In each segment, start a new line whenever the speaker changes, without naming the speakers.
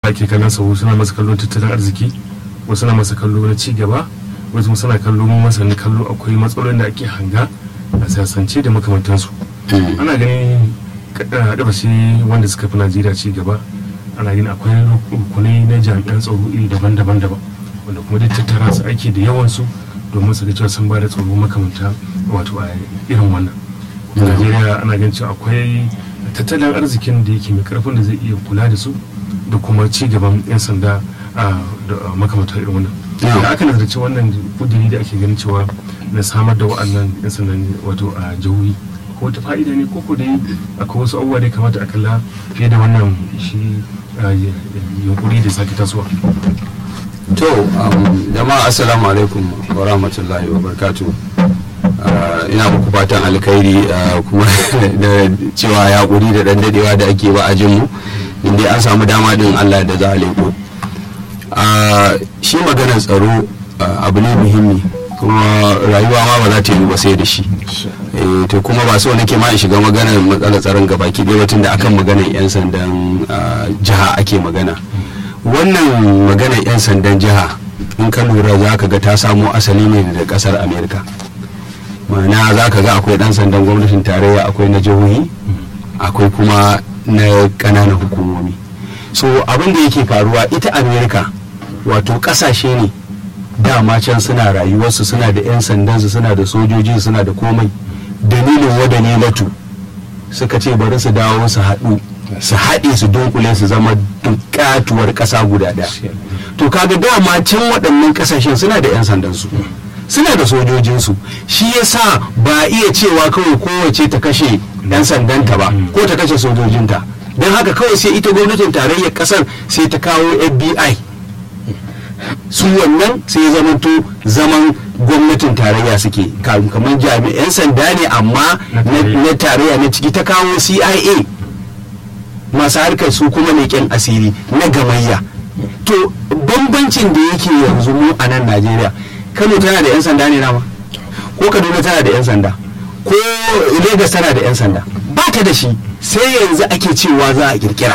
ake kallon sa suna masa kallon tattalin arziki wasu na masa kallo na ci gaba wasu suna kallo masa na kallo akwai matsalolin da ake hanga a siyasance da makamantansu ana ganin ƙasashe wanda suka fi najeriya ci gaba ana ganin akwai rukunai na jami'an tsaro iri daban-daban daban wanda kuma duk tattara su aiki da yawansu domin su ga cewa sun ba da tsaro makamanta wato a irin wannan najeriya ana ganin cewa akwai tattalin arzikin da yake mai karfin da zai iya kula da su da kuma ci gaban 'yan sanda a makamantar irin wannan da aka nazarci wannan kudiri da ake ganin cewa na samar da wa'annan 'yan sandan wato a jihohi ko wata fa'ida ne ko dai akwai wasu abubuwa da ya kamata a kalla fiye da wannan shi yunkuri da sake tasowa
to jama'a assalamu alaikum wa rahmatullahi wa barakatuh ina muku fatan alkhairi kuma da cewa ya kuri da dan dadewa da ake ba a jinmu inda an samu dama din Allah da za a leko shi maganar tsaro abu ne muhimmi kuma rayuwa ma ba za ta yi ba sai da shi to kuma ba so nake ma in shiga maganar matsalar tsaron gaba ki dai tun da akan maganar yan sandan jiha ake magana wannan maganar yan sandan jiha in ka lura za ka ga ta samo asali ne daga kasar america ma'ana za ka ga akwai dan sandan gwamnatin tarayya akwai na jihohi akwai kuma na ƙananan hukumomi so abin da yake faruwa ita america wato ƙasashe ne dama can suna rayuwarsu suna da 'yan sandansu suna da sojoji suna da komai dalilin wa dalilatu suka ce bari su dawo su haɗu su haɗe su dunkule su zama dukatuwar ƙasa guda ɗaya to kaga dama can waɗannan ƙasashen suna da 'yan sandansu suna da sojojinsu shi yasa ba iya cewa kawai kowace ta kashe 'yan sandanta ba ko ta kashe sojojinta don haka kawai sai ita gwamnatin tarayyar kasar sai ta kawo fbi su wannan sai zamanto zaman gwamnatin tarayya suke kamar jami'an sanda ne amma na tarayya na ciki ta kawo cia masu harkar su kuma leƙen asiri na gamayya to bambancin da yake yanzu mu a nan najeriya kano tana da 'yan sanda ne nama ko kaduna tana da 'yan sanda ko lagos tana da 'yan sanda ba ta da shi sai yanzu ake cewa za a kirkira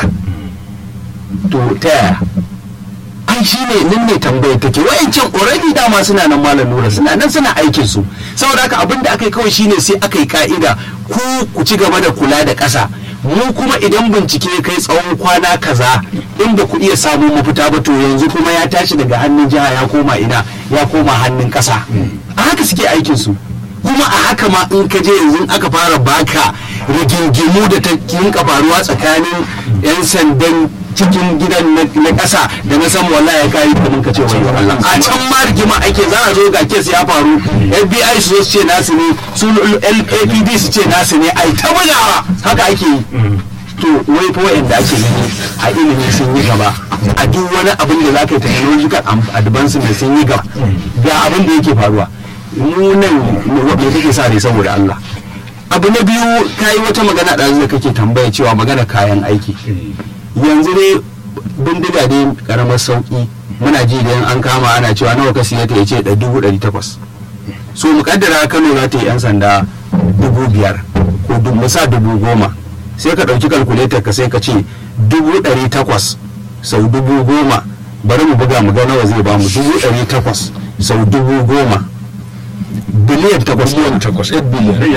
to ta yaya ai shi ne nan ne tambayar take wayancan already dama suna nan malam nura suna nan suna aikin su saboda haka abin da aka yi kawai shine sai aka yi ka'ida ku ku ci gaba da kula da ƙasa mu kuma idan bincike kai tsawon kwana kaza in ba ku iya samun mafita ba to yanzu kuma ya tashi daga hannun jiha ya koma ina ya koma hannun ƙasa a haka suke aikin su kuma a haka ma in ka je yanzu aka fara baka rigingimu da ta kinka faruwa tsakanin 'yan sandan cikin gidan na ƙasa da na san wallahi ya kayi kamun ka ce wani Allah a can ma rigima ake za a zo ga kes ya faru FBI su ce nasu ne su LAPD su ce nasu ne ai ta bugawa haka ake yi to wai fa wa'anda ake gani a ilimin sun yi gaba a duk wani abin da za ka yi technological advancement sun yi gaba ga abin da yake faruwa mu nan me kake sa ne saboda Allah abu na biyu kayi wata magana da da kake tambaya cewa magana kayan aiki yanzu dai bindiga dai karamar sauki muna ji da an kama ana cewa nawa ka siya ta yace da dubu ɗari takwas so mukaddara kano za ta yi yan sanda dubu biyar ko musa dubu goma sai ka ɗauki kalkuletar ka sai ka ce dubu ɗari takwas sau dubu goma bari mu buga mu ga nawa zai bamu dubu ɗari takwas sau dubu goma biliyan takwas
biliyan takwas 8 biliyan